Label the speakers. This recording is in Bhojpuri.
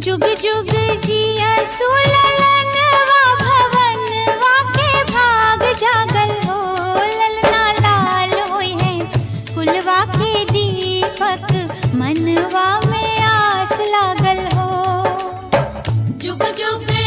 Speaker 1: जुग जुग जिया सुललनवा भवनवा के भाग जागल हो ललना लाल होई है कुलवा के दीपक मनवा में आस लागल हो
Speaker 2: जुग जुग